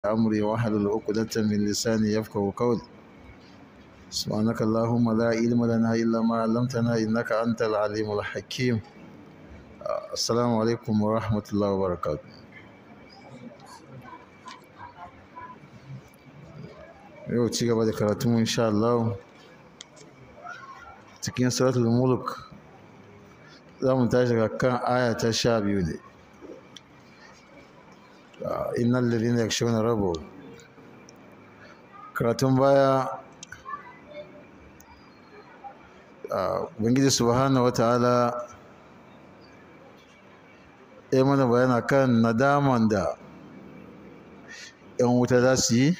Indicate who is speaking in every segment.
Speaker 1: أمري واحلل عقدة من لساني يفقهوا قولي سبحانك اللهم لا علم لنا إلا ما علمتنا إنك أنت العليم الحكيم السلام عليكم ورحمة الله وبركاته yau ci gaba da karatunmu insha Allah cikin suratul mulk za mu tashi ga kan aya ta sha biyu ne innal ladina yakshawna rabbahum karatun baya ubangiji subhanahu wataala ya mana bayana kan nadaman da yan wuta za su yi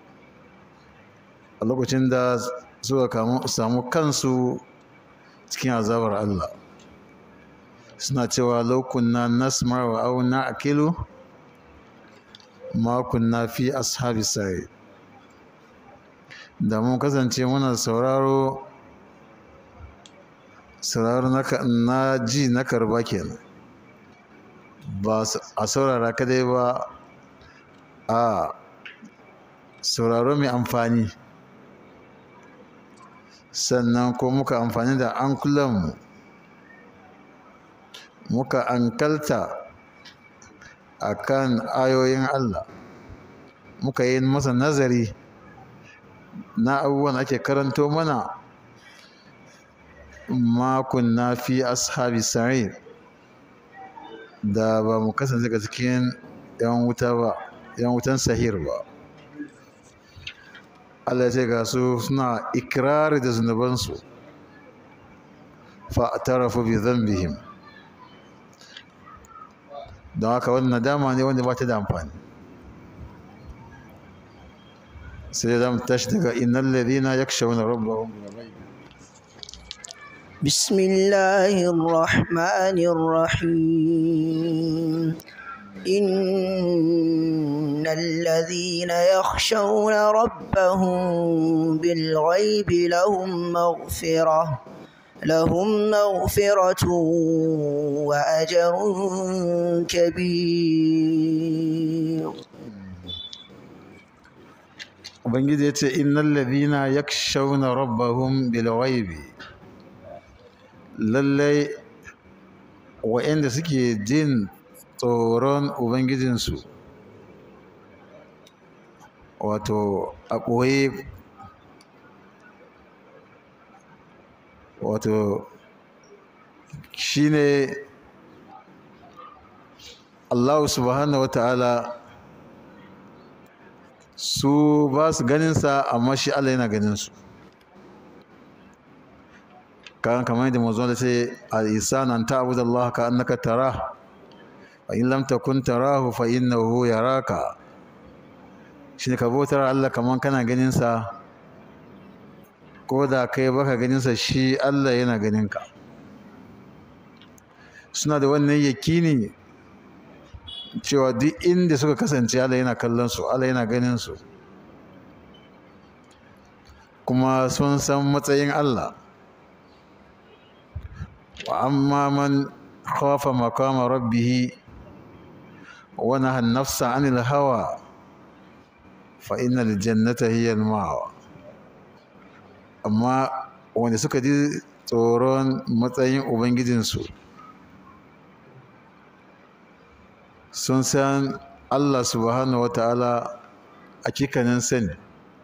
Speaker 1: a lokacin da suka samu kansu cikin azabar Allah suna cewa laukunna nasmar wa au na akilu ma kunna fi ashabi sai da mun kasance muna sauraro sauraro na ji na karba kenan ba a saurara kadai ba a sauraro mai amfani sannan ko muka amfani da ankulanmu muka ankalta a kan ayoyin Allah muka yi masa nazari na abubuwan ake karanto mana makon na fi ashabi sa'id da ba mu kasance ga cikin yan wuta ba yan wutan sahir ba Allah ce ga su suna ikirari da zunubansu fa'tarafu bi dhanbihim don haka wannan dama ne wanda ba ta da amfani sai da mu tashi daga innal ladina yakshawna rabbahum bil ghaib
Speaker 2: بسم الله الرحمن الرحيم إن الذين يخشون ربهم بالغيب لهم مغفرة لهم مغفرة وأجر كبير
Speaker 1: Ubangiji ya ce, Innan ladina yakshawna rabbahum bil ghaibi lallai wa'anda suke jin tsoron ubangijinsu wato a ɓoye wato shi ne allahu subhanahu wa ta'ala su ba su ganinsa amma shi allah yana ganinsu kan kamar yadda mazuwa da ce al-isan an ta'budu Allah ka annaka tara fa in lam takun tarahu fa innahu yaraka shine ka bautar Allah kamar kana ganin sa ko da kai baka ganin sa shi Allah yana ganin ka suna da wannan yakini cewa duk inda suka kasance Allah yana kallon su Allah yana ganin su kuma sun san matsayin Allah وأما من خاف مقام ربه ونهى النفس عن الهوى فإن الجنة هي المأوى amma wanda suka ji tsoron matsayin ubangijinsu sun san allah subhanahu wa ta'ala a kikanin sani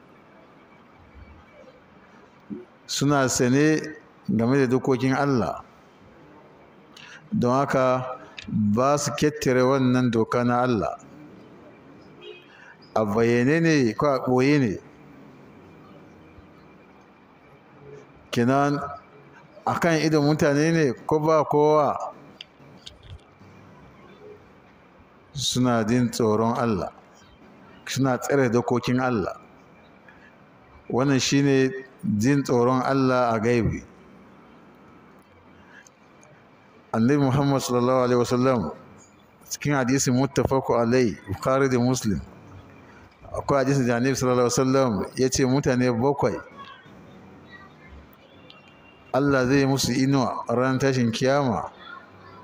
Speaker 1: suna sane game da dokokin allah don haka ba su kettare wannan doka na Allah a bayyane ne ko a ɓoye ne kinan a kan idon mutane ne ko ba kowa suna jin tsoron Allah suna tsare dokokin Allah wannan shine jin tsoron Allah a gaibi annabi muhammad sallallahu alaihi wasallam cikin hadisi muttafaku alai bukhari da muslim akwai hadisi da annabi sallallahu alaihi wasallam ya ce mutane bakwai allah zai musu inuwa ran tashin kiyama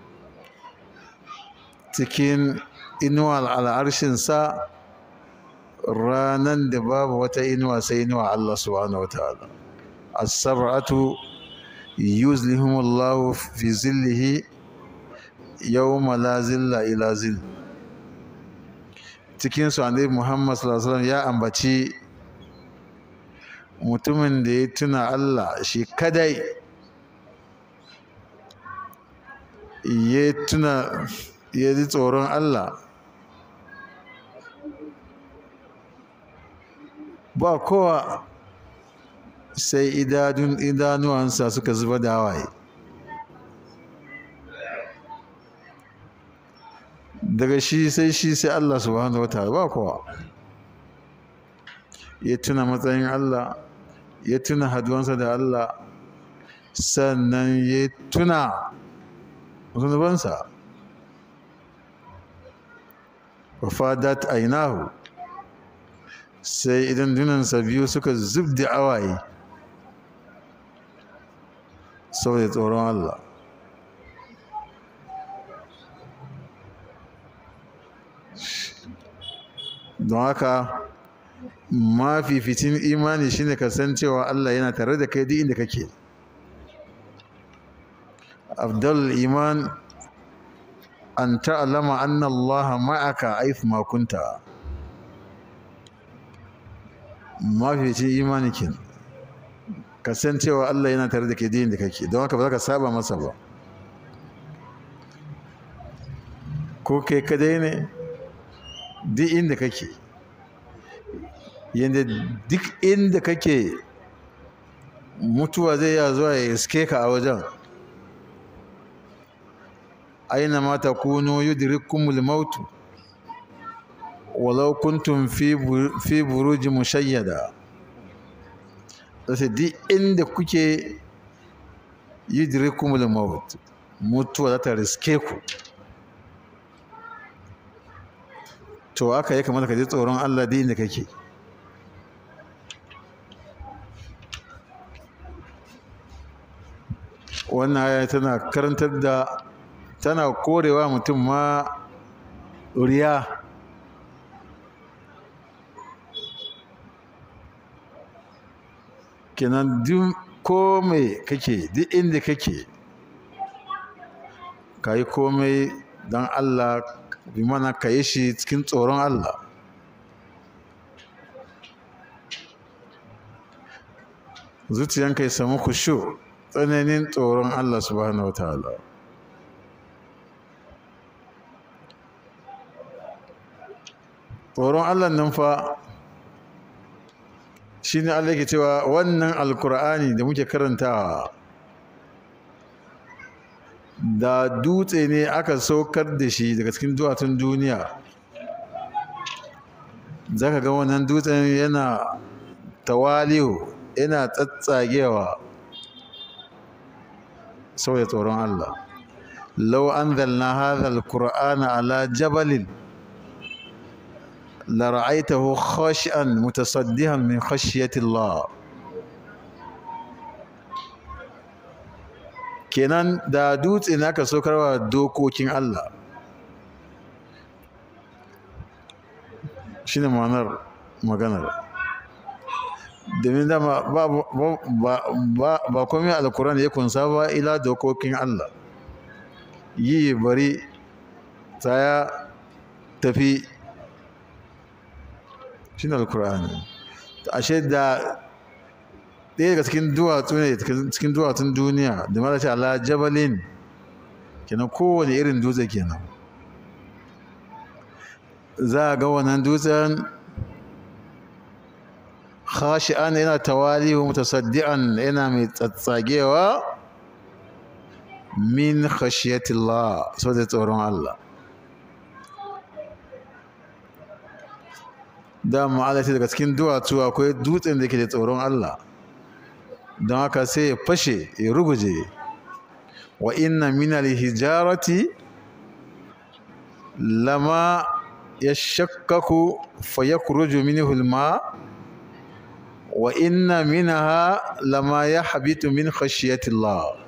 Speaker 1: cikin inuwa al'arshinsa ranan da babu wata inuwa sai inuwa Allah subhanahu wa ta'ala as-sab'atu yuzlihumullahu fi zillihi yawma la zilla ila zill cikin su annabi Muhammad sallallahu alaihi wasallam ya ambaci mutumin da ya tuna Allah shi kadai ya tuna ya ji tsoron Allah ba kowa sai idanuwansa suka zuba da hawaye daga shi sai shi sai Allah subhanahu wa ta'ala ba kowa ya tuna matsayin Allah ya tuna haduwansa da Allah sannan ya tuna zunubansa wa fadat ainahu sai idan dunansa biyu suka zub da awaye saboda tsoron Allah don haka mafificin imani shine ka san cewa Allah yana tare da kai duk inda kake afdal iman an ta'lama anna Allah ma'aka aif ma kunta mafificin imani kin ka san cewa Allah yana tare da kai duk inda kake don haka ba za ka saba masa ba ko kai kadai ne duk inda kake yadda duk inda kake mutuwa zai ya zuwa ya iske ka a wajen aina ma takunu yudrikumul mautu walau kuntum fi buruji mushayyada sai duk inda kuke yudrikumul maut mutuwa za ta riske ku to aka yi kamar ka ji tsoron Allah duk inda kake wannan aya tana karantar da tana korewa mutum ma riya kenan duk komai kake duk inda kake ka yi komai don Allah bi mana ka yi shi cikin tsoron Allah zuciyanka ya samu kusho tsananin tsoron Allah subhanahu wataala tsoron Allah nan fa shi ne Allah ke cewa wannan alkur'ani da muke karantawa da dutse ne aka saukar da shi daga cikin duwatsun duniya za ka ga wannan dutsen yana tawaliyo yana tsatsagewa saboda tsoron Allah lau an zalna hadha alqur'ana ala jabalin la ra'aytahu khashi'an mutasaddihan min khashyati Allah kenan da dutse naka sokarwa dokokin Allah shine ma'anar maganar domin dama ba komai alkurani ya kunsa ba ila dokokin Allah yi bari tsaya tafi shi ne alkurani ashe da ɗaya daga cikin duwatsu ne cikin duwatsun duniya da mara ce ala jabalin kenan kowane irin dutse kenan za a ga wannan dutsen khashi'an yana tawalihu mutasaddian yana mai tsatsagewa min khashiyatillah so da tsoron Allah da ma'alati daga cikin duwatsu akwai dutsen da ke da tsoron Allah don haka sai ya fashe ya ruguje wa inna min hijarati lama yashakkaku fayakhruju minhu al-ma' wa inna minha lama yahbitu min khashyati Allah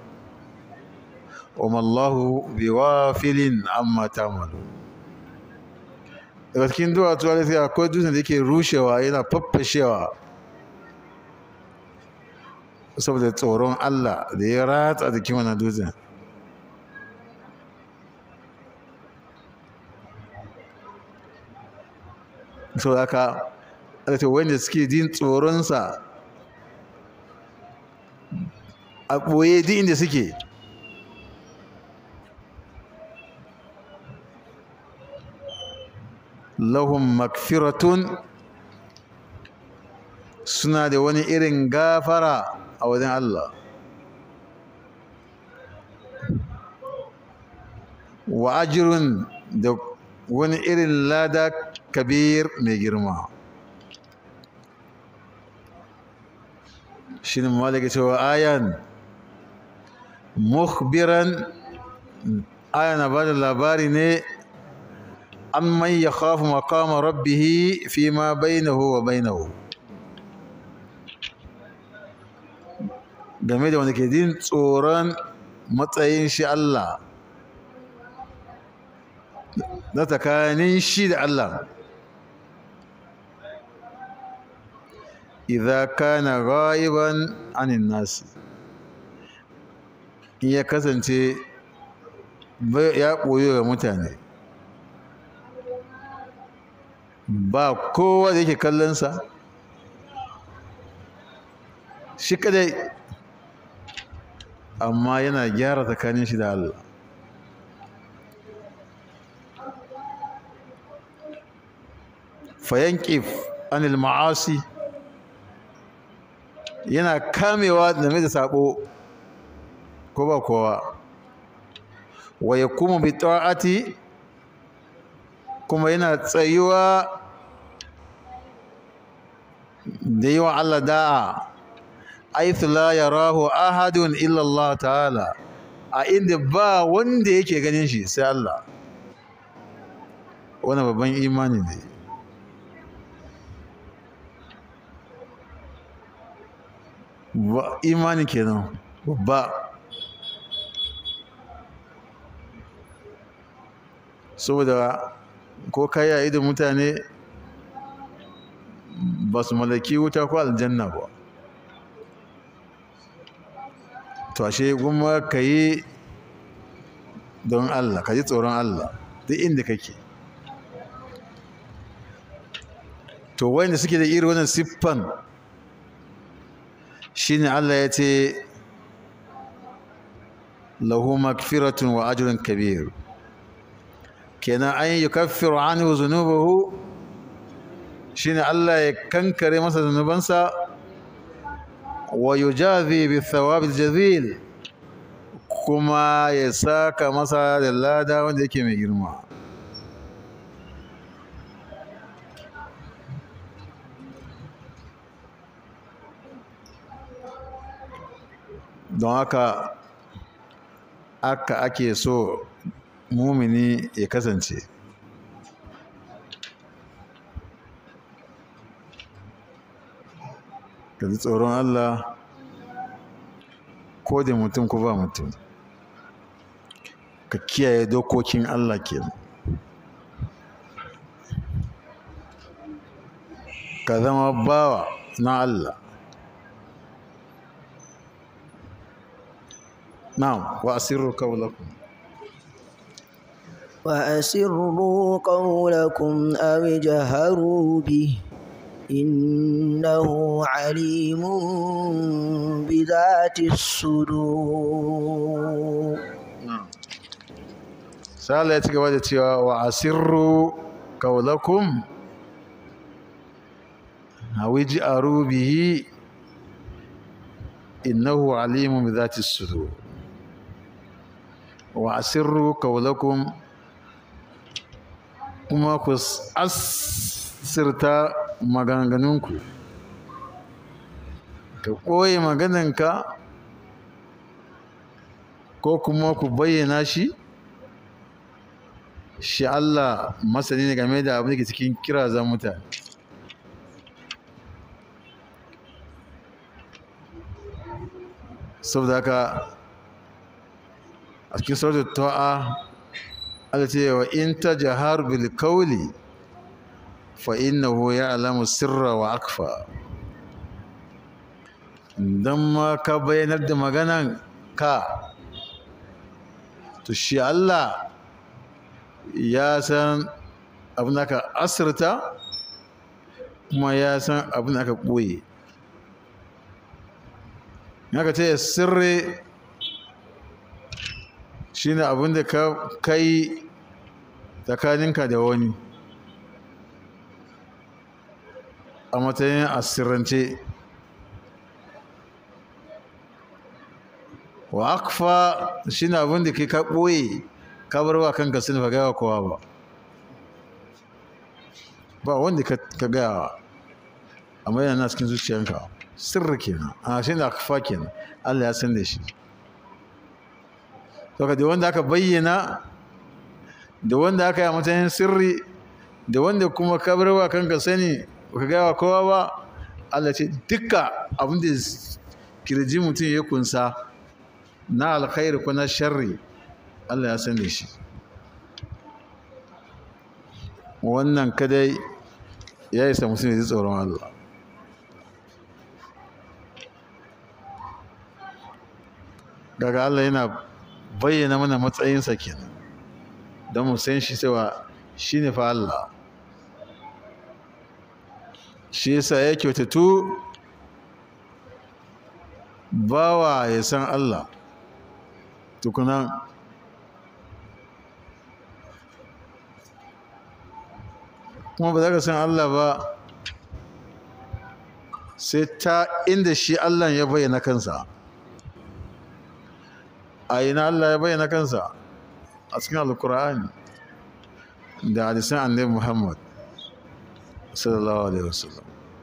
Speaker 1: wa ma Allahu biwafilin amma ta'malu daga cikin duwatsu wani sai akwai dutsen da yake rushewa yana faffashewa saboda tsoron Allah da ya ratsa jikin wannan dutsen sau da aka aka wanda suke jin tsoronsa a ɓoye duk inda suke lahum makfiratun suna da wani irin gafara a wajen Allah wa ajirun da wani irin lada kabir mai girma shi ne malaka cewa ayan mukhbiran aya na ba da labari ne an man ya khafu maqama rabbihi fi ma bainahu wa bainahu game da wanda ke jin tsoron matsayin shi Allah na tsakanin shi da Allah idza kana ghaiban anin nasi in ya kasance ya ɓoyo ga mutane ba kowa da yake kallonsa shi kadai amma yana gyara tsakanin shi da Allah fayankif anil ma'asi yana kamewa game da sabo ko ba kowa wa yakumu bi ta'ati kuma yana tsayuwa da yi wa Allah da'a aithu la yarahu ahadun illa Allah ta'ala a inda ba wanda yake ganin shi sai Allah wannan babban imani ne imani kenan babba saboda ko kai a idon mutane ba su mallaki wuta ko aljanna ba to ashe kuma ka yi don Allah ka ji tsoron Allah duk inda kake to wanda suke da irin wannan siffan shine Allah ya ce lahu magfiratun wa ajrun kabir kenan an yukaffiru anhu zunubahu shine Allah ya kankare masa zunubansa wa yujazi bi thawabil jazil kuma ya saka masa da lada wanda yake mai girma don haka aka ake so mumini ya kasance ka ji tsoron Allah ko da mutum ko ba mutum ka kiyaye dokokin Allah ke ka zama bawa na Allah na'am wa asirru qawlakum
Speaker 2: وأسروا قولكم أو جهروا به إنه عليم بذات الصدور
Speaker 1: sala ya ci gaba da cewa wa asirru kaulakum hawiji aru bihi innahu alimun bi zati sudur wa asirru kaulakum kuma ku asirta maganganunku ka ɓoye magananka ko kuma ku bayyana shi shi Allah masani ne game da abin da ke cikin kirazan mutane saboda haka a cikin sautar ta'a Allah ce wa in ta jahar bil kauli fa innahu ya'lamu sirra wa akfa dan ma ka bayyanar da maganan ka to shi Allah ya san abin da ka asirta kuma ya san abin da aka ɓoye haka ce sirri shi ne abin da ka kai tsakaninka da wani a matsayin asirance wa akfa shi ne abin da ke ka ɓoye ka bar wa kanka sun fa gaya kowa ba ba wanda ka gaya amma yana cikin zuciyanka sirri kenan a shi ne akfa kenan Allah ya san da shi to ka da wanda aka bayyana da wanda aka yi a matsayin sirri da wanda kuma ka bar wa kanka sani ka gaya wa kowa ba Allah ce dukka abin da kirji mutum ya kunsa na alkhairi ko na sharri Allah ya san da shi wannan kadai ya isa mutum ya ji tsoron Allah daga Allah yana bayyana mana matsayinsa kenan don mu san shi cewa shi ne fa Allah shi yasa ya kyautatu bawa ya san Allah tukunan kuma ba za ka san Allah ba sai ta inda shi Allah ya bayyana kansa a ina Allah ya bayyana kansa a cikin alkur'ani da hadisan annabi Muhammad sallallahu alaihi wasallam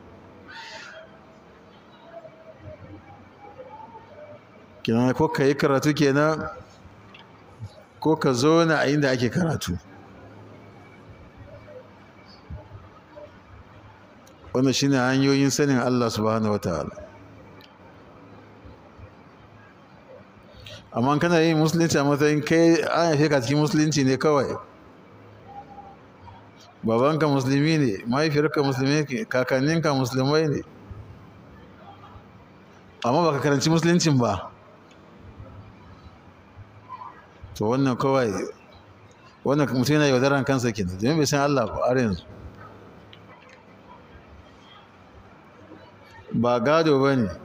Speaker 1: kenan ko ka yi karatu kenan ko ka zo na a inda ake karatu wannan shine hanyoyin sanin Allah subhanahu wataala amma kana yin musulunci a matsayin kai an haife ka cikin musulunci ne kawai babanka musulmi ne mahaifiyarka musulmi ne kakanninka musulmai ne amma baka karanci musuluncin ba to wannan kawai wannan mutum yana yaudaran kansa kenan domin bai san Allah ba har yanzu ba gado ba ne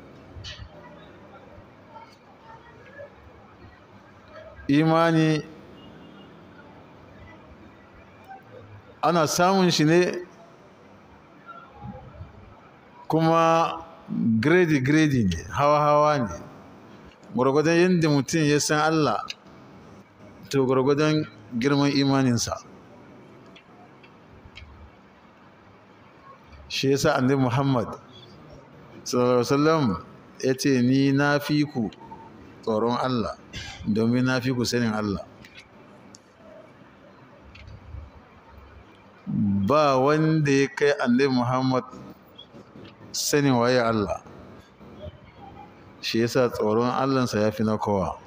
Speaker 1: imani ana samun shi ne kuma gredi-gredi ne hawa-hawa ne gwargwadon yadda mutum ya san Allah to gwargwadon girman imaninsa shi yasa annabi Muhammad sallallahu alaihi wasallam ya ce ni na fi ku tsoron Allah domin na fi ku sanin Allah ba wanda ya kai annabi Muhammad sanin waye Allah shi yasa tsoron Allahnsa ya fi na kowa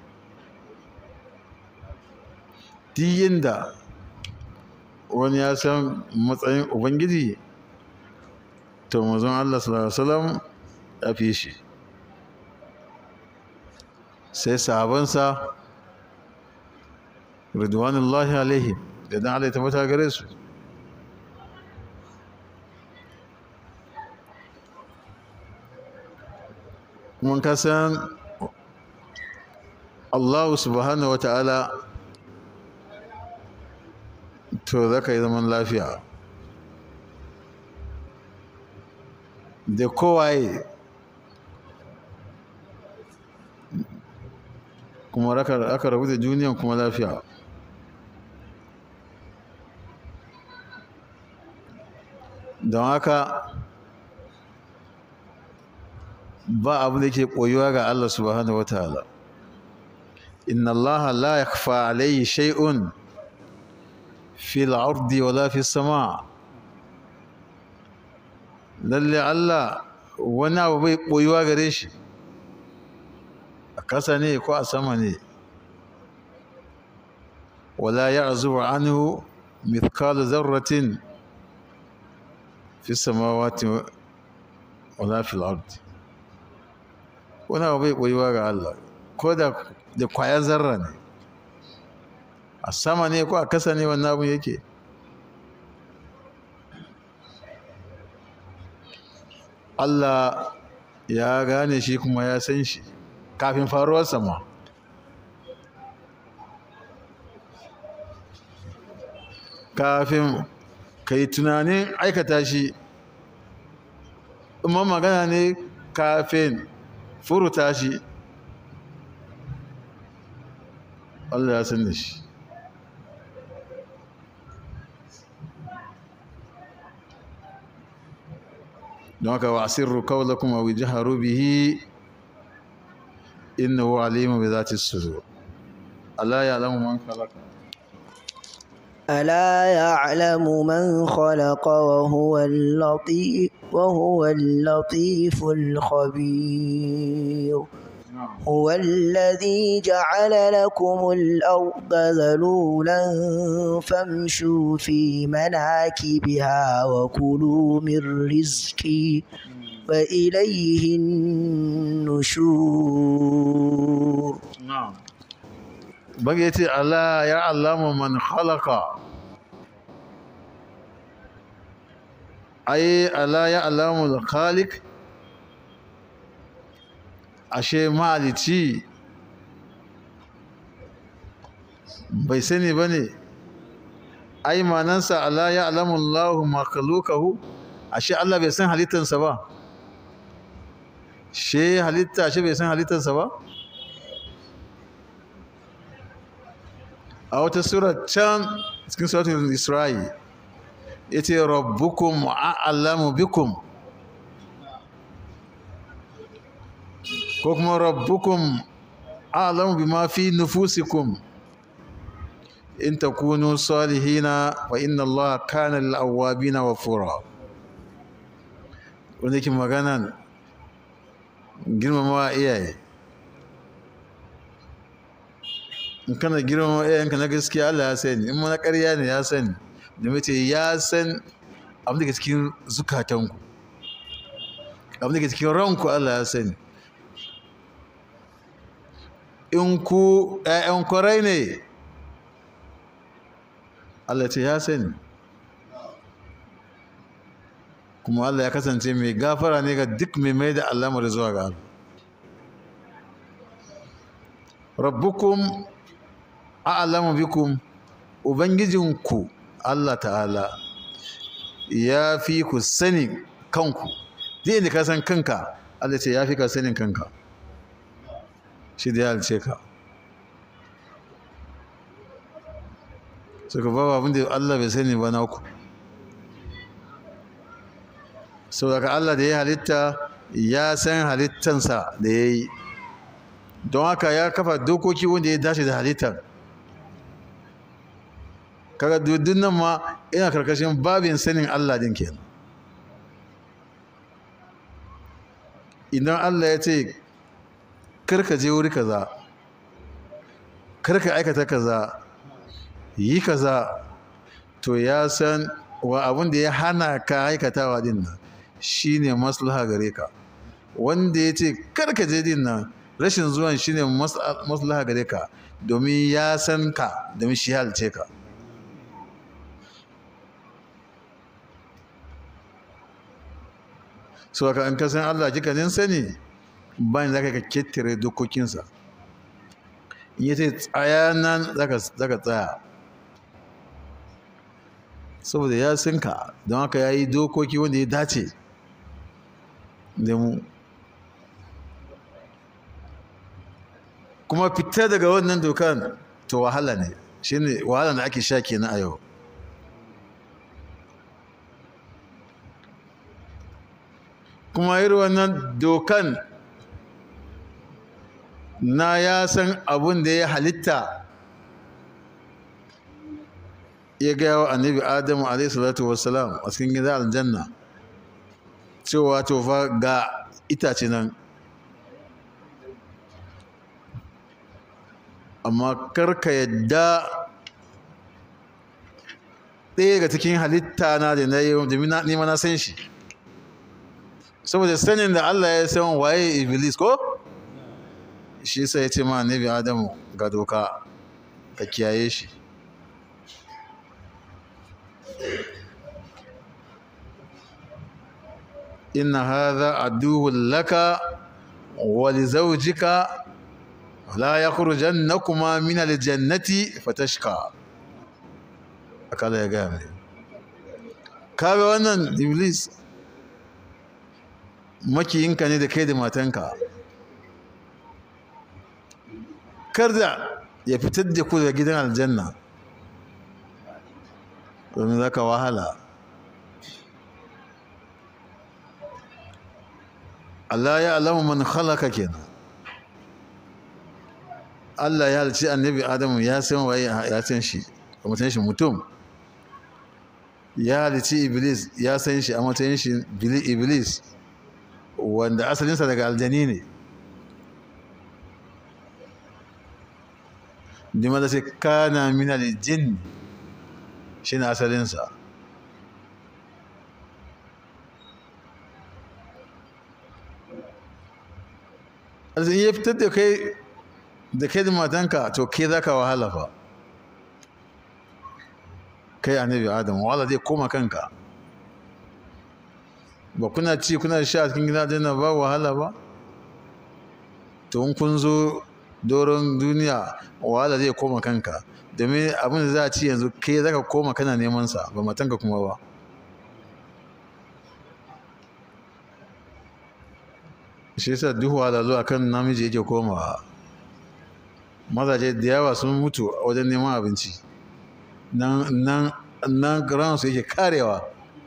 Speaker 1: diyin da wani ya san matsayin ubangiji to mazan Allah sallallahu alaihi wasallam ya fi shi sai sahabansa ridwanullahi alaihim da dan Allah ya tabbata gare su mun kasan Allah subhanahu wata'ala to zaka yi zaman lafiya da kowaye kuma aka rabu da duniyan kuma lafiya don haka ba abu da ke koyuwa ga Allah subhanahu wa ta'ala inna Allah la yakfa alayhi shay'un fil ardi wala fis sama lalle Allah wani abu bai koyuwa gare shi a kasa ne ko a sama ne wala ya'zubu anhu mithqalu dharratin fi samawati wala fil ardi wani abu bai koyuwa ga Allah ko da da kwayar zarra ne a sama ne ko a kasa ne wannan abun yake Allah ya gane shi kuma ya san shi kafin faruwar sama kafin ka yi tunanin aikata shi imma magana ne kafin furuta shi Allah ya san da shi don haka wa asirru qawlakum aw jaharu bihi innahu alimun bi zati sudur Allah ya alamu man khalaqa
Speaker 2: ألا يعلم من خلق وهو اللطيف وهو اللطيف الخبير هو الذي جعل لكم الأرض ذلولا فامشوا في مناكبها وكلوا من رزقه وإليه النشور
Speaker 1: na'am bage yace Allah ya allama man khalaqa ai Allah ya allamu al-khaliq ashe malici bai sani bane ai manansa Allah ya alamu Allahu makhluqahu ashe Allah bai san halittansa ba she halitta ashe bai san halittansa ba a wata sura can cikin suratul isra'i yace rabbukum a'lamu bikum ko kuma rabbukum a'lamu bima fi nufusikum in takunu salihina wa inna allaha kana lil awwabina ghafura wanda yake maganan girmama iyaye in kana girmama iyayenka na gaskiya Allah ya sani in mana ƙarya ne ya sani da mace ya san abin da ke cikin zukatanku abin da ke cikin ranku Allah ya sani in ku ‘ya'yan kwarai ne Allah ce ya sani kuma Allah ya kasance mai gafara ne ga duk mai mai da alamar zuwa ga Allah rabbukum a'lamu bikum ubangijinku Allah ta'ala ya fi ku sani kanku zai inda ka san kanka Allah ce ya fi ka sanin kanka shi da ya halice ka suka ba abin da Allah bai sani ba naku saboda Allah da ya halitta ya san halittansa da ya yi don haka ya kafa dokoki wanda ya dace da halittar kaga dudun nan ma ina karkashin babin sanin Allah din kenan idan Allah ya ce karka je wuri kaza karka aikata kaza yi kaza to ya san wa abin da ya hana ka aikatawa din nan shine maslaha gare ka wanda ya ce karka je din nan rashin zuwan shine maslaha gare ka domin ya san ka domin shi halice ka so ka an kasan Allah jikanin sani bayan zaka ka kettare dokokinsa in yace tsaya nan zaka zaka tsaya saboda ya san ka don haka ya yi dokoki wanda ya dace da mu kuma fita daga wannan dokan to wahala ne shine wahala da ake sha kenan a yau kuma irin wannan dokan na ya san abun da ya halitta ya gaya wa annabi adamu alaihi salatu wassalam a cikin gidan aljanna cewa to fa ga itace nan amma karka yadda ɗaya daga cikin halitta na da na yi domin ni ma na san shi saboda sanin da Allah ya san waye iblis ko shi sai ya ce ma annabi adamu ga doka ka kiyaye shi inna hadha aduwwun laka wa li zawjika la yakhrujannakuma min aljannati fatashqa akala ya ga mai kaga wannan iblis makiyinka ne da kai da matanka kar da ya fitar da ku daga gidan aljanna domin za ka wahala Allah ya alamu man halaka kenan Allah ya halci annabi Adamu ya san waye ya san shi a matsayin shi mutum ya halici Iblis ya san shi a matsayin shi Iblis wanda asalinsa daga aljani ne dima da sai kana min aljin shi ne asalinsa arziki ya fitar da kai da kai da matanka to ke za ka wahala fa kai annabi adam wahala zai koma kanka ba kuna ci kuna sha cikin gida dina ba wahala ba to in kun zo doron duniya wahala zai koma kanka domin abin da za a ci yanzu kai za ka koma kana neman sa ba matanka kuma ba shi yasa duk wahala a kan namiji yake komawa mazaje da yawa sun mutu wajen neman abinci nan nan nan ransu yake karewa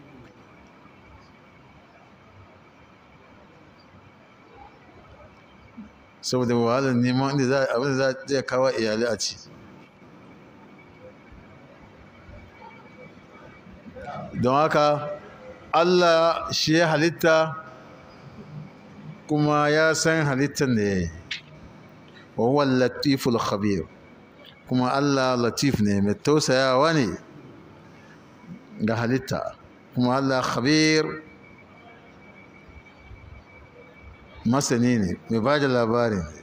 Speaker 1: saboda wahalar neman inda za abin da zai kawo iyalai a ci don haka allah shi ya halitta kuma ya san halittar da ya yi wa huwa latiful khabir kuma allah latif ne mai tausayawa ne ga halitta kuma allah khabir masani ne mai ba da labari ne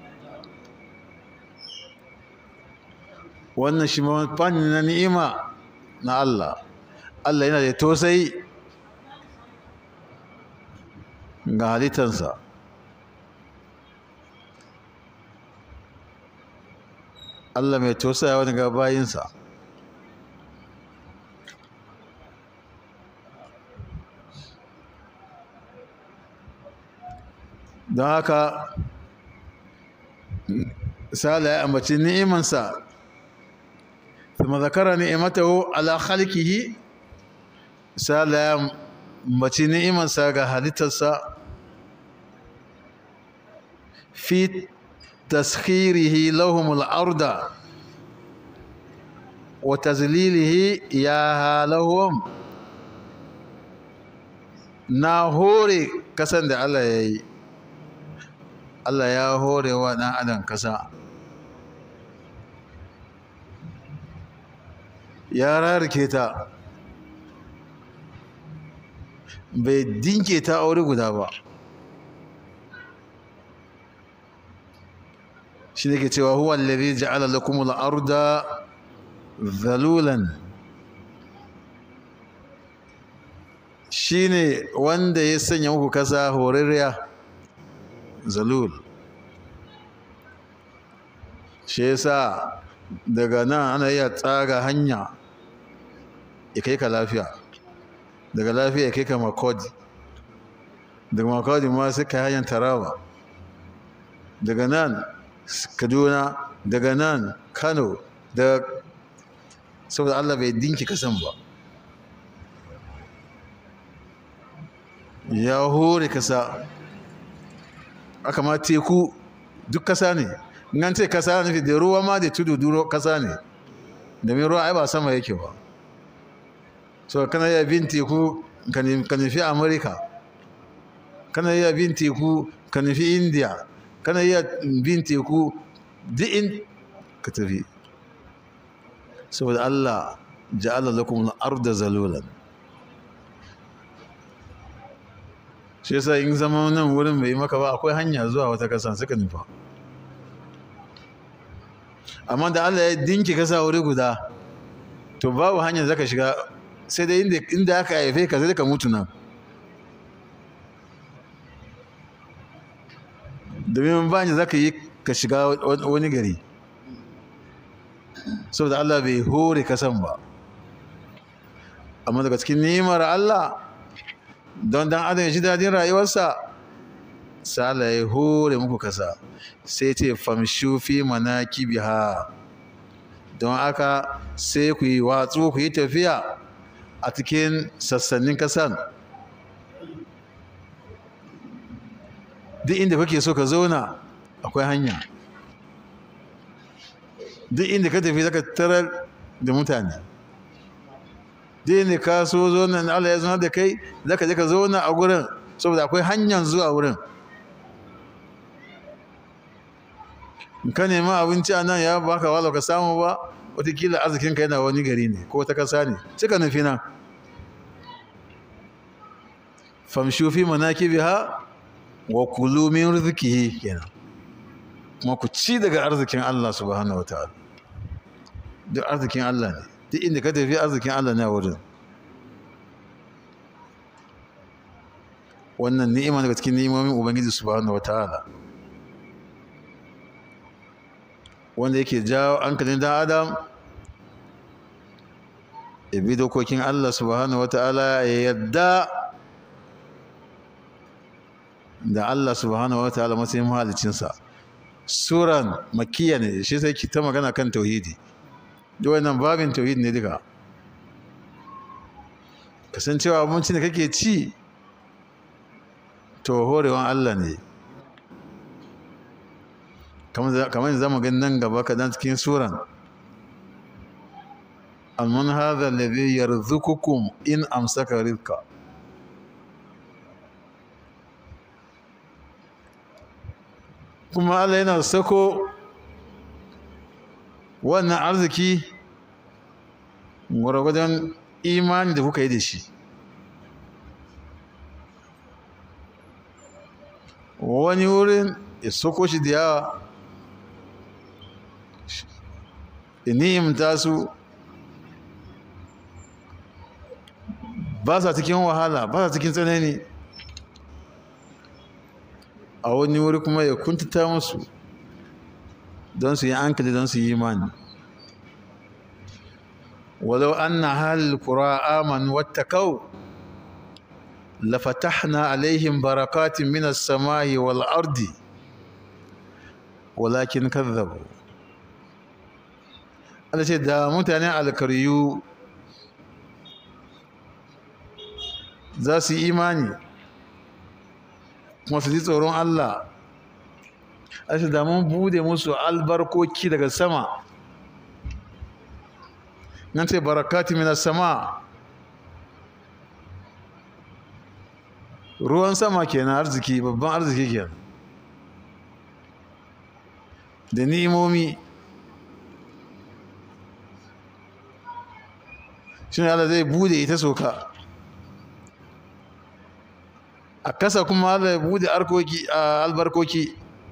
Speaker 1: wannan shi fanni na ni'ima na Allah Allah yana da tosai ga halittansa Allah mai tosaya wani ga bayinsa don haka sala ya ambaci ni'imansa kuma zakara ni'imatahu ala khalqihi sala ya ambaci ni'imansa ga halittarsa fi taskhirihi lahumul arda wa tazlilihi ya lahum na hore kasan da Allah ya yi Allah ya hore wa ɗan adam kasa ya rarrake ta bai dinke ta aure guda ba shi ne ke cewa huwa allazi ja'ala lakum al-arda zalulan shine wanda ya sanya muku kasa horarriya zalul shi yasa daga nan ana iya tsaga hanya ya kai ka lafiya daga lafiya ya kai ka makodi daga makodi ma sai ka hanyar taraba daga nan kaduna daga nan kano da saboda allah bai dinki kasan ba ya hore kasa aka ma teku duk kasa ne nan ce kasa nufi da ruwa ma da tudu duro kasa ne domin ruwa ai ba sama yake ba so kana iya bin teku ka nufi amerika kana iya bin teku ka nufi india kana iya bin teku duk in ka tafi saboda allah ja'ala lakum al-arda zalulan shi yasa in zama nan wurin bai maka ba akwai hanya zuwa wata kasa suka nufa amma da Allah ya dinki kasa wuri guda to babu hanyar zaka shiga sai dai inda inda aka haife ka sai ka mutu nan domin ba ni zaka yi ka shiga wani gari saboda Allah bai hore kasan ba amma daga cikin nimar Allah don dan adam ya ji dadin rayuwarsa sai Allah ya hore muku kasa sai ce famshu fi manakibiha don aka sai ku yi watsu ku yi tafiya a cikin sassanin kasan duk inda kake so ka zauna akwai hanya duk inda ka tafi zaka tarar da mutane duk inda ka so zauna Allah ya zauna da kai zaka je ka zauna a gurin saboda akwai hanyar zuwa wurin ka nema abinci a nan ya baka wala ka samu ba watakila arzikinka yana wani gari ne ko wata kasa ne suka nufi nan famshu fi manakibiha wa kulu min rizqihi kenan kuma ku ci daga arzikin Allah subhanahu wataala duk arzikin Allah ne duk inda ka tafi arzikin Allah ne a wurin wannan ni'ima daga cikin ni'imomin ubangiji subhanahu wataala wanda yake jawo hankalin dan adam ya bi dokokin Allah subhanahu wataala ya yadda da Allah subhanahu wa ta'ala matsayin mahalicinsa suran makiya ne shi sai ki ta magana kan tauhidi duk wannan babin tauhidi ne duka kasancewa abincin da kake ci to horewan Allah ne kamar za mu gani nan gaba kadan cikin suran alman hadha alladhi yarzuqukum in amsaka rizqa kuma Allah yana sako wannan arziki gwargwadon imani da kuka yi da shi wani wurin ya soko shi da yawa ya ni'imta su ba sa cikin wahala ba sa cikin tsanani a wani wuri kuma ya kuntata musu don su yi hankali don su yi imani walau anna halil qura amanu wattaqau lafatahna alaihim barakatin minas samai wal ardi walakin kadhabu Allah ce da mutanen alkaryu za su yi imani kuma su ji tsoron Allah ashe da mun bude musu albarkoki daga sama nan ce barakati mina sama ruwan sama kenan arziki babban arziki kenan da ni'imomi shi ne Allah zai bude ita soka a kasa kuma Allah ya bude albarkoki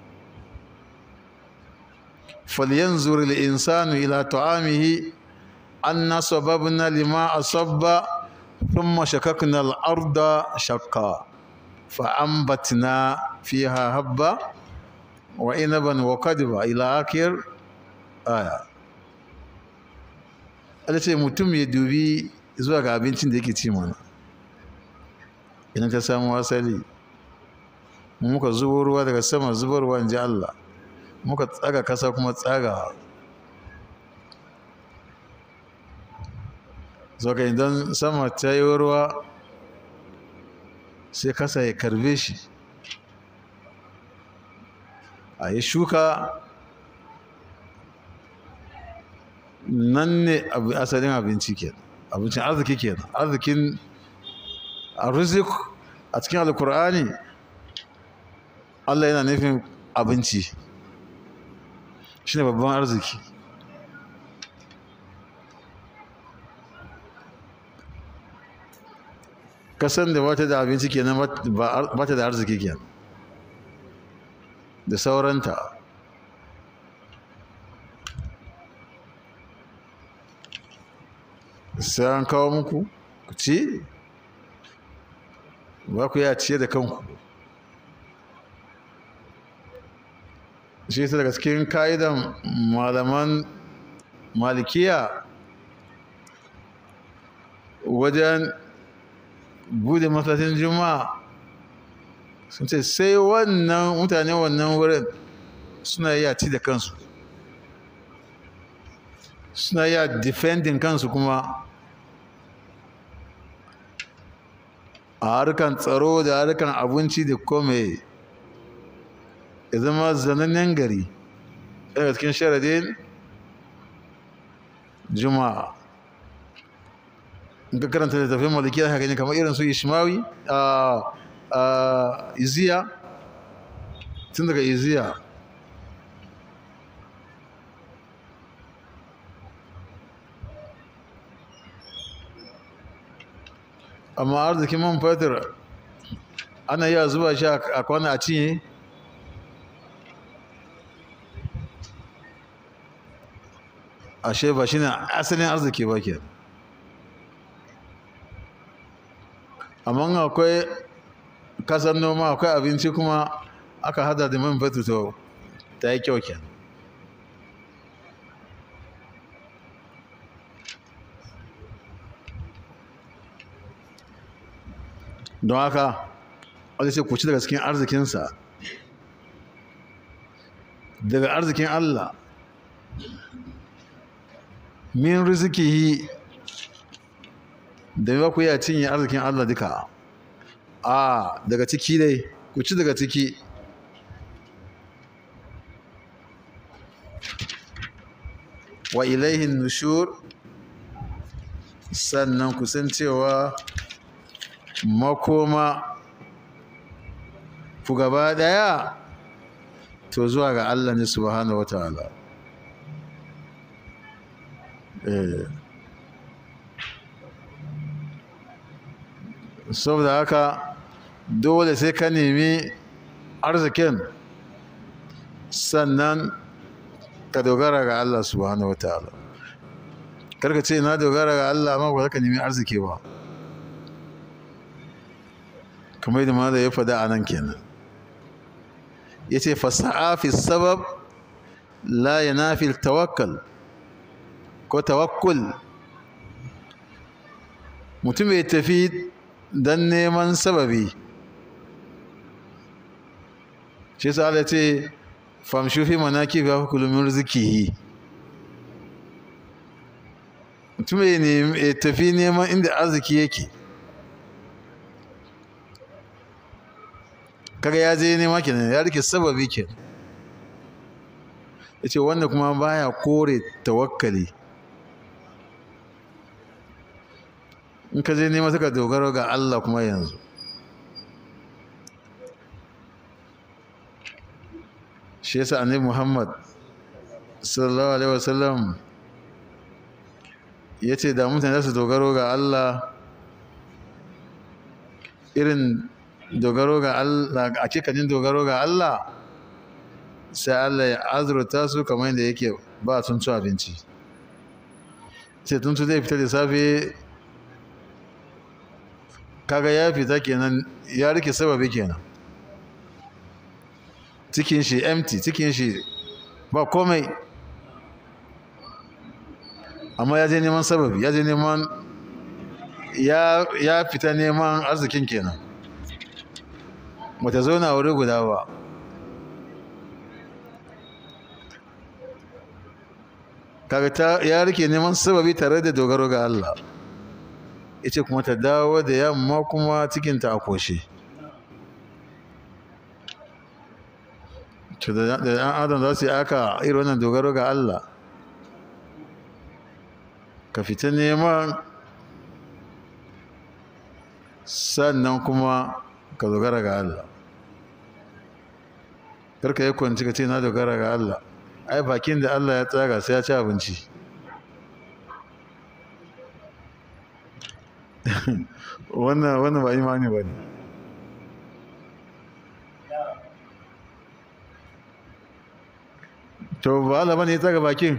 Speaker 1: falyanzur al-insanu ila ta'amihi anna sababna lima asabba thumma shakakna al-arda shaqqa فأنبتنا فيها حبا وعنبا وقدبا إلى آخر آية Allah ce mutum ya dubi zuwa ga abincin da yake ci mana idan ka samu asali muka zubo ruwa daga sama zubarwa in ji Allah muka tsaga kasa kuma tsaga ka idan sama ta yi ruwa sai kasa ya karbe shi a yi shuka nan ne asalin abinci ke abincin arziki ke arzikin arzik a cikin alkur'ani allah yana nufin abinci shi ne babban arziki kasan da bata da abinci kenan ba ta da arziki kenan da sauranta sai an kawo muku ku ci ba ku ya ciye da kanku shi ta daga cikin ka'idan malaman malikiya wajen bude masallacin juma'a sun ce sai wannan mutane wannan wurin suna iya ci da kansu suna iya defending kansu kuma a harkan tsaro da harkan abinci da kome ya zama zanannen gari daga cikin sharadin juma'a in ka karanta da tafiyan maliki da haka kamar irin su ishmawi a iziya tun daga iziya amma arzikin man fetur ana iya zuba shi a kwana a cinye ashe ba shi ne asalin arziki ba ke amma akwai kasar noma akwai abinci kuma aka hada da man fetur to ta yi kyau kenan don haka wanda ce ku ci daga cikin arzikinsa daga arzikin Allah min rizikihi da ba ku iya cinye arzikin Allah duka a daga ciki dai ku ci daga ciki wa ilaihin nushur sannan ku san cewa makoma ku gaba daya to zuwa ga Allah ne subhanahu wataala eh saboda haka dole sai ka nemi arzikin sannan ka dogara ga Allah subhanahu wataala karka ce na dogara ga Allah amma ba za ka nemi arziki ba kamar yadda ma da ya faɗa a nan kenan ya ce fasa'a fi sabab la ya nafi tawakkal ko tawakkul mutum ya tafi don neman sababi shi sa ala ce famshu fi manaki fi hukulumin rizikihi mutum ya tafi neman inda arziki yake kaga ya je nema kenan ya rike sababi kenan ya ce wanda kuma baya kore tawakkali in ka je nema suka dogaro ga Allah kuma yanzu shi yasa annabi Muhammad sallallahu alaihi wasallam ya ce da mutane su dogaro ga Allah irin dogaro ga Allah a cikanin dogaro ga Allah sai Allah ya azurta su kamar yadda yake ba sun ci abinci sai tun zai fita da safe kaga ya fita kenan ya rike sababi kenan cikin shi empty cikin shi ba komai amma ya je neman sababi ya je neman ya fita neman arzikin kenan bata zauna wuri guda ba kaga ta ya rike neman sababi tare da dogaro ga Allah ita kuma ta dawo da yamma kuma cikinta a koshe da ɗan adam za su yi aka irin wannan dogaro ga Allah ka fita neman sannan kuma ka dogara ga Allah karka yi kwanci ka ce na dogara ga Allah ai bakin da Allah ya tsaga sai ya ci abinci wannan wannan ba imani ba ne to ba Allah bane ya tsaga bakin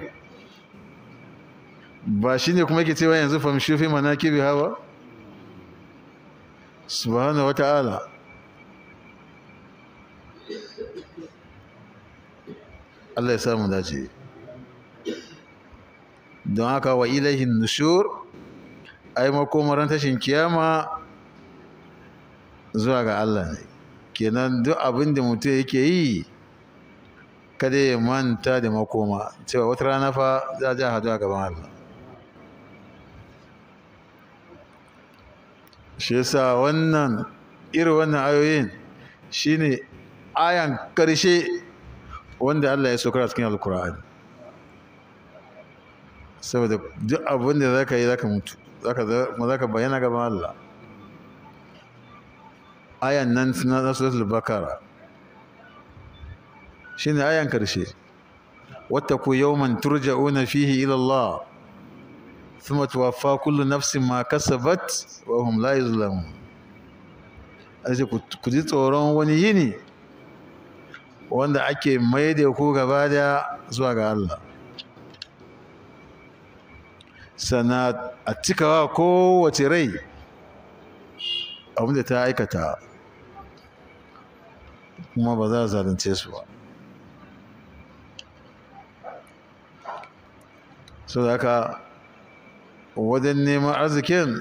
Speaker 1: ba shi ne kuma yake cewa yanzu famshi fi manakibi hawa subhanahu wata'ala Allah ya samu dace don haka wa ilahin nushur ai makomaran tashin kiyama zuwa ga Allah ne kenan duk abin da mutum yake yi kada ya manta da makoma cewa wata rana fa za a hadu a gaban Allah shi yasa wannan irin wannan ayoyin shine ayan karshe wanda Allah ya sokar a cikin alkur'ani saboda duk abin da zaka yi zaka mutu zaka bayyana gaban Allah ayan nan na suratul bakara shine ayan karshe wattaku yawman turja'una fihi ila Allah thumma tuwaffa kullu nafsin ma kasabat wa hum la yuzlamun aje ku ji tsoron wani yini wanda ake mai da ku gaba da zuwa ga Allah sana a cikawa kowace rai abinda ta aikata kuma ba za a zalunce su ba so da haka wajen neman arzikin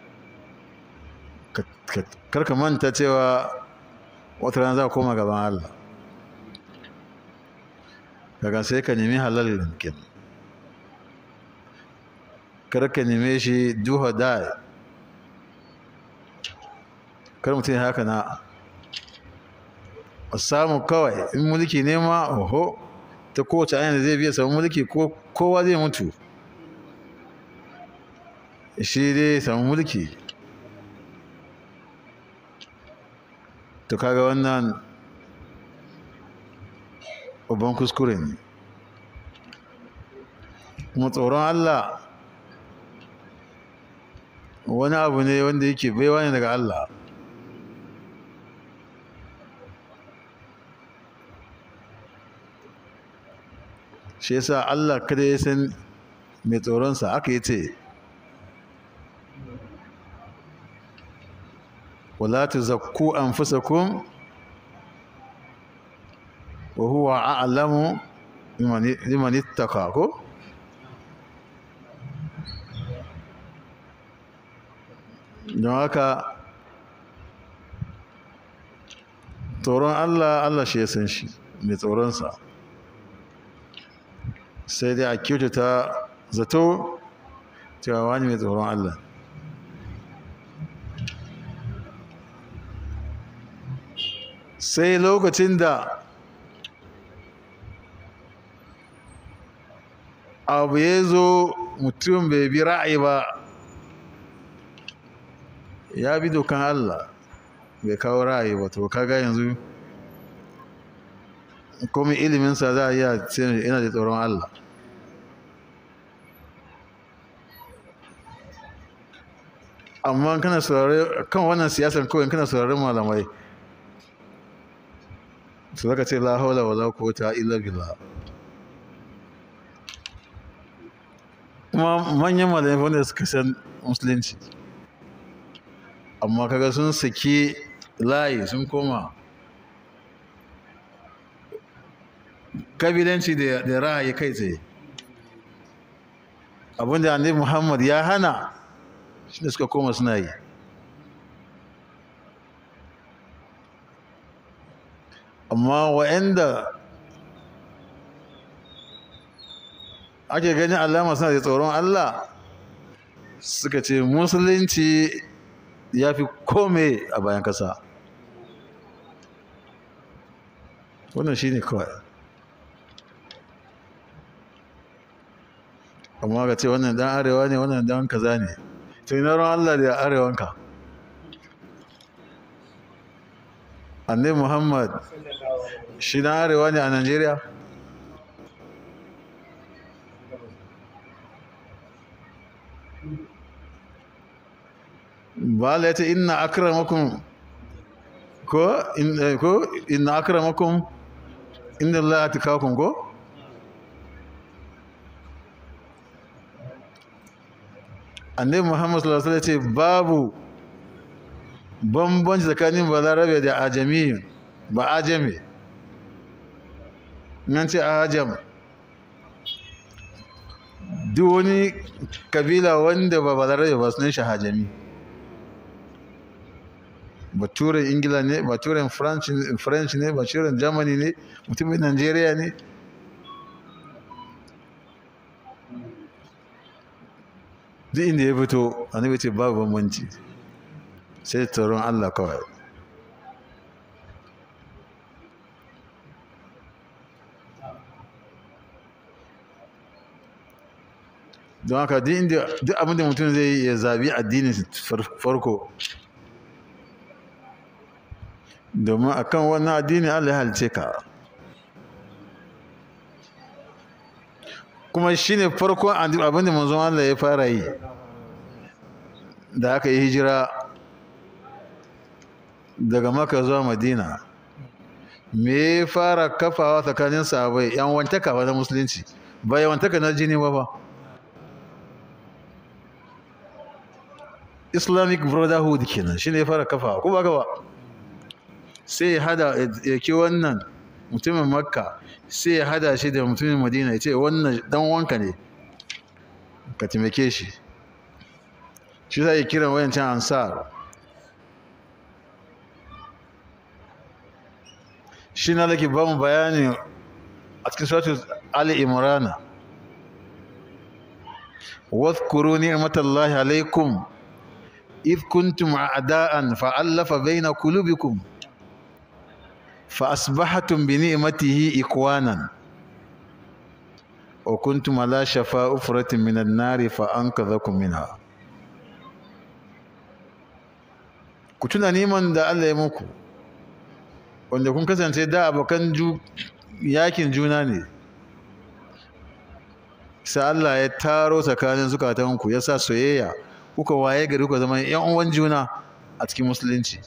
Speaker 1: karka manta cewa wata rana za a koma gaban Allah kaga sai ka nemi halal yankin karka neme shi duha da kar mutum ya haka na samu kawai in mulki nema oho ta kowace ayyana zai biya samu mulki kowa zai mutu shi dai samu mulki to kaga wannan babban kuskure ne kuma tsoron Allah wani abu ne wanda yake baiwa ne daga Allah shi yasa Allah kada ya san mai tsoronsa aka yi ce wala tuzakku anfusakum wa huwa a'lamu liman ittaqa ko don haka tsoron Allah Allah shi ya san shi mai tsoronsa sai dai a kyautata zato cewa wani mai tsoron Allah sai lokacin da abu ya zo mutum bai bi ra'ayi ba ya bi dokan Allah bai kawo ra'ayi ba to kaga yanzu komai iliminsa za a iya ce ina da tsoron Allah amma kana saurare kan wannan siyasar kawai kana sauraren malamai su zaka ce la haula wala quwwata illa billah kuma manyan malamai wanda suka san musulunci amma kaga sun saki layi sun koma kabilanci da ra'ayi kai tsaye abinda annabi muhammad ya hana shi da suka koma suna yi amma wa'anda ake ganin alama suna da tsoron allah suka ce musulunci ya fi kome a bayan kasa wannan shi ne kawai amma ka ce wannan dan arewa ne wannan dan kaza ne to ina ran Allah da arewanka annabi Muhammad shi dan arewa ne a Najeriya ba Allah ya ce inna akramakum ko in ko inna akramakum inna Allah atakakum ko annabi Muhammad sallallahu alaihi wasallam ce babu bambanci tsakanin balarabe da ajami ba ajami nan ce ajam duk wani kabila wanda ba balarabe ba sunan shi hajami baturen ingila ne baturen french ne baturen germany ne mutumin nigeria ne duk inda ya fito annabi ce babu bambanci sai tsoron allah kawai don haka duk abinda mutum zai yi ya zabi addinin farko domin akan wannan addini Allah ya halice ka kuma shine farkon abinda manzon Allah ya fara yi da aka yi hijira daga maka zuwa madina me ya fara kafawa tsakanin sahabai yan wantaka na musulunci ba yan wantaka na jini ba ba islamic brotherhood kenan shine ya fara kafawa ko ba ka ba sai ya hada ya ke wannan mutumin makka sai ya hada shi da mutumin madina ya ce wannan dan wanka ne ka taimake shi shi za kiran wayancan ansar shi na lake ba mu bayani a cikin sautin ali imrana واذكروا نعمة الله عليكم إذ كنتم أعداء فألف بين قلوبكم فأصبحتم بنعمته إخوانا وكنتم على شفا أفرة من النار فأنقذكم منها ku tuna neman da Allah ya muku wanda kun kasance da abokan yakin juna ne sai Allah ya taro tsakanin zukatanku ya sa soyayya kuka waye gari kuka zama yan uwan juna a cikin musulunci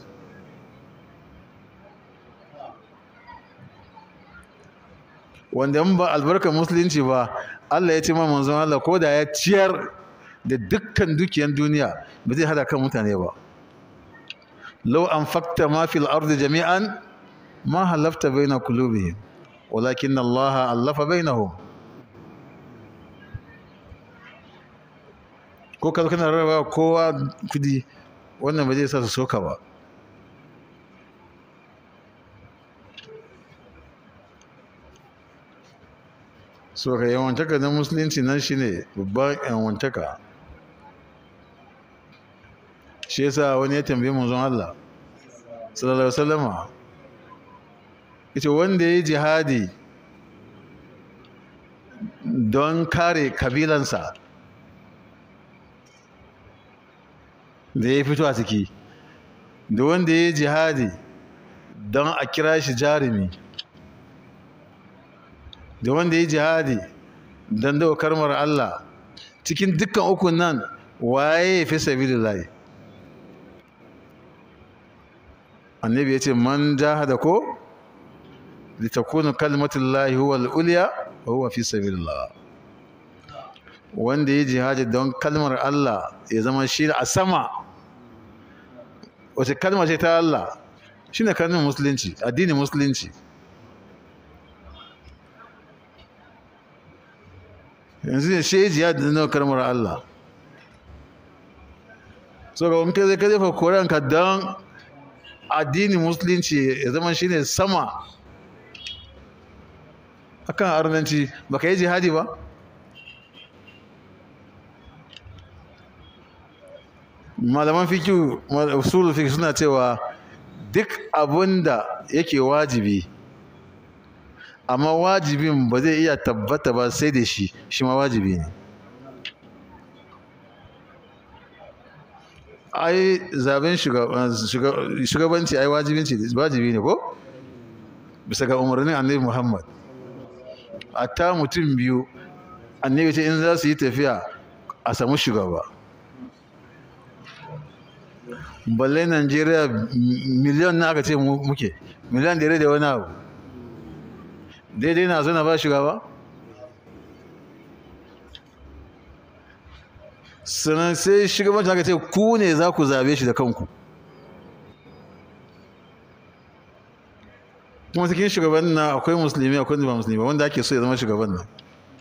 Speaker 1: wanda in ba albarkar musulunci ba Allah ya ce ma manzon Allah ko da ya ciyar da dukkan dukiyan duniya ba zai hada kan mutane ba law anfaqta ma fil ardi jami'an ma halafta baina qulubihim walakin Allah allafa bainahum ko ka kana raba kowa kudi wannan ba zai sa su soka ba so ka yawantaka na musulunci nan shine babban yawantaka shi yasa wani ya tambaye manzon Allah sallallahu alaihi wasallama yace wanda ya jihadi don kare kabilansa da ya fito a ciki da wanda ya jihadi don a kira shi jarumi da wanda ya jihadi don dawa karmar Allah cikin dukkan ukun nan waye ya fi sabilillahi annabi ya ce man jahada ko litakunu kalmatullahi huwa al-ulya wa huwa fi sabilillah wanda ya jihadi don kalmar Allah ya zama shi a sama wace kalmar ce ta Allah shine kalmar musulunci addinin musulunci yanzu ne shi jihadi don kalmar Allah so ga wani kai zai fa koranka don addinin musulunci ya zama shine sama akan arnanci baka yi jihadi ba malaman fikiyu usulul fiqh suna cewa duk abinda yake wajibi amma wajibin ba zai iya tabbata ba sai da shi shi ma wajibi ne ai zaben shugabanci ai wajibinci wajibi ne ko bisa ga umarnin annabi muhammad a ta mutum biyu annabi ce in za su yi tafiya a samu shugaba balle najeriya miliyan na aka ce muke miliyan da da wani abu daidai na zo na ba shugaba sannan sai shugabancin aka ce ku ne za ku zabe shi da kanku kuma cikin shugaban na akwai musulmi akwai ba musulmi ba wanda ake so ya zama shugaban nan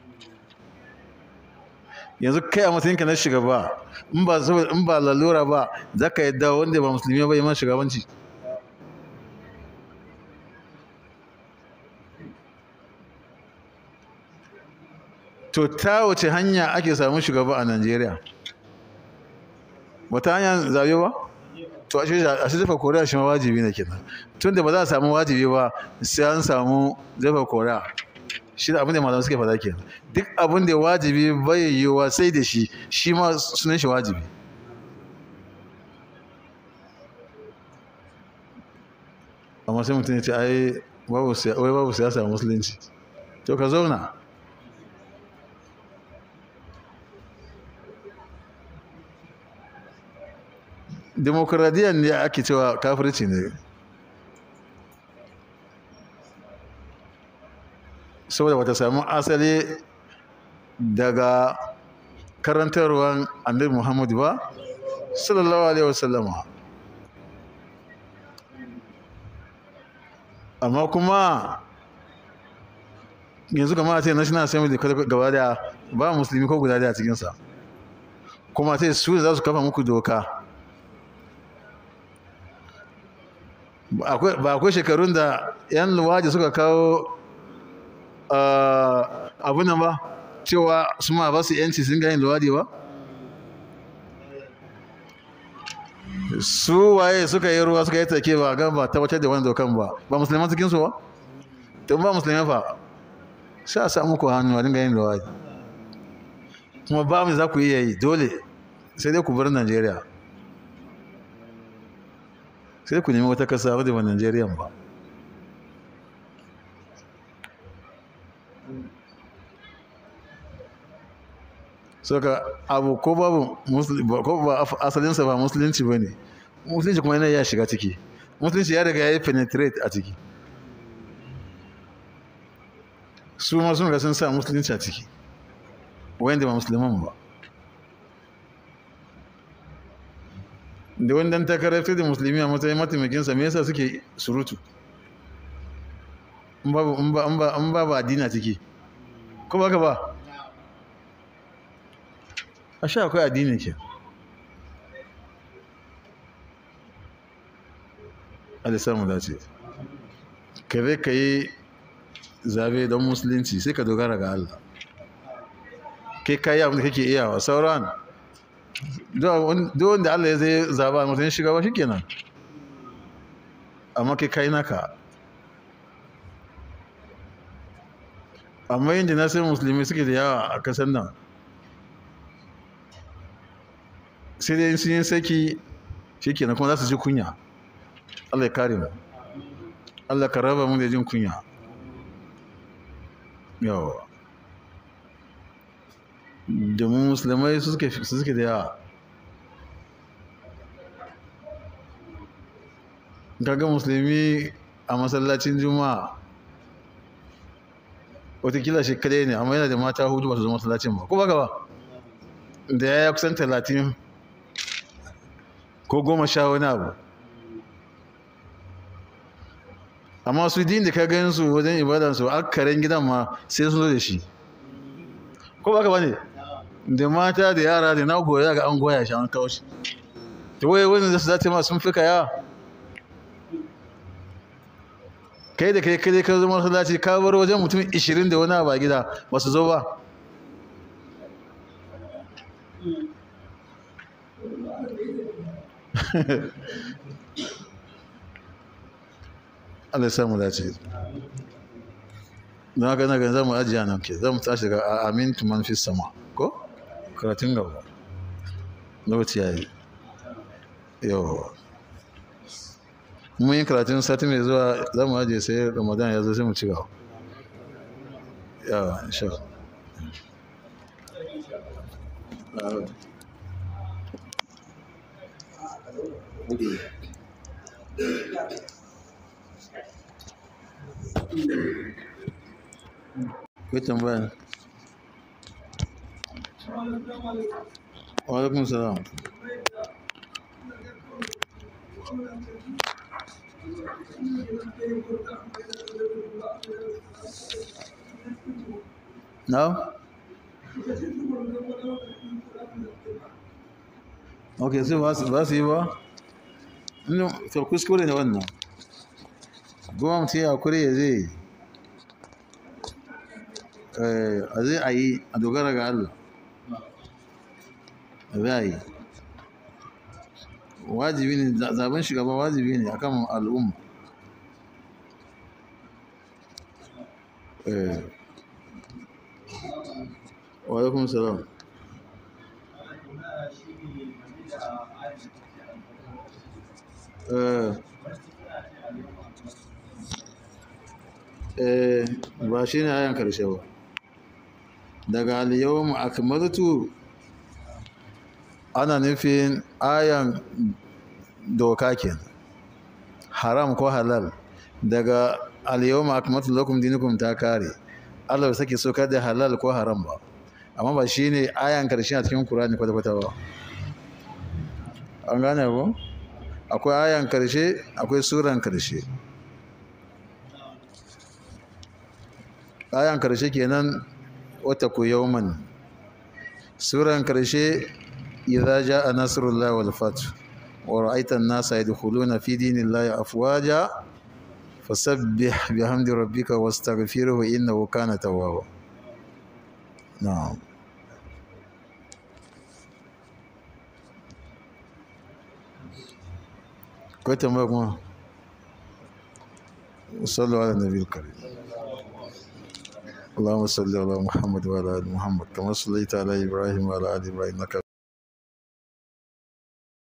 Speaker 1: yanzu kai a matsayinka na shugaba in ba in ba lalura ba za ka yadda wanda ba musulmi ba yi man shugabanci to ta wace hanya ake samun shugaba a najeriya wata hanya zabe ba to a shi zafa koriya shi ma wajibi ne kenan tun da ba za a samu wajibi ba sai an samu zafa koriya shi da abin da malamai suke faɗa kenan duk abin da wajibi bai yiwuwa sai da shi shi ma sunan shi wajibi amma sai mutum ya ce ai babu siyasa musulunci to ka zauna demokradiyyar ne ake cewa kafirci ne saboda wata samu asali daga karantarwar annabi muhammadu ba sallallahu alaihi wasallama amma kuma yanzu kama a ce national assembly gaba da ba musulmi ko guda da a cikinsa kuma ce su za su kafa muku doka ba akwai shekarun da 'yan luwaji suka kawo abu nan ba cewa su ma ba su yanci sun gani luwadi ba su waye suka yi ruwa suka yi take ba gan ba tabbatar da wani dokan ba ba musulman cikinsu ba tun ba musulman fa sha samu ku hannu a dinga yin luwadi kuma ba mu za ku iya yi dole sai dai ku bar najeriya sai ku nemi wata kasa wadda ba Najeriya ba saka abu ko babu ko ba asalinsa ba musulunci ba ne musulunci kuma yana ya shiga ciki musulunci ya riga ya yi penetrate a ciki su ma sun ga sun sa musulunci a ciki wanda ba musulman ba da wani dan takarar da musulmi a matsayin mataimakinsa me yasa suke surutu in ba ba addini a ciki ko ba ka ba a sha akwai addini ke alisamu dace ka zai ka yi zabe don musulunci sai ka dogara ga Allah kai kayi abin da kake iyawa sauran duk wanda Allah ya zai zaba mutum shiga ba shikenan amma kai kai naka amma yin na sai musulmi suke da yawa a kasar nan sai dai sun yi saki shikenan kuma za su ji kunya Allah ya kare mu Allah ka raba mu da jin kunya yawa domin musulmai su suke da yawa kaga musulmi a masallacin juma'a watakila shi kadai ne amma yana da mata hudu ba su zo masallacin ba ko ba ba da ya kusan talatin ko goma sha wani abu amma su din da ka gan su wajen ibadansu akaren gidan ma sai sun zo da shi ko ba ka ba ne da mata da yara da na goya ga an goya shi an kawo shi da waye wani da su zace ma sun fi kaya kai da kai kai ka zama masallaci ka bar wajen mutum 20 da wani ba gida ba su zo ba Allah ya samu dace don haka na ganin za mu ajiya nan ke za mu tashi daga amin tuman fi sama ko karatun gaba lokaci ya yi yau mun yi karatun sati mai zuwa za mu ajiye sai ramadan ya zo sai mu ci gaba yawa insha Allah Kai tambaya. Wa alaikum salam. Na? Ok, sai ba su ba su yi ba? Inu, to kuskure ne wannan. Goma mutum ya kure ya zai a zai a yi a dogara ga Allah. A zai a yi. Wajibi ne, zaben shugaba wajibi ne akan al'umma. Eh. Wa alaikum salam. Eh. Eh, ba shi ne ayan karshe ba. Daga al-yawma akmaltu ana nufin ayan doka kenan. Haram ko halal. Daga al-yawma akmaltu lakum dinukum ta kare. Allah bai sake so kada halal ko haram ba. Amma ba shi ne ayan karshe a cikin Qur'ani kwata-kwata ba. An gane ko? Akwai ayan karshe, akwai suran karshe. Ayan karshe kenan wata ku yawman. Suran karshe idza jaa nasrullahi wal fath wa ra'aita an-nasa yadkhuluna fi dinillahi afwaja fasabbih bihamdi rabbika wastaghfirhu innahu kana tawwaba. Na'am. Akwai tambaya kuma? Sallu ala nabiyil karim. اللهم صل على محمد وعلى ال محمد كما صليت على ابراهيم وعلى ال ابراهيم انك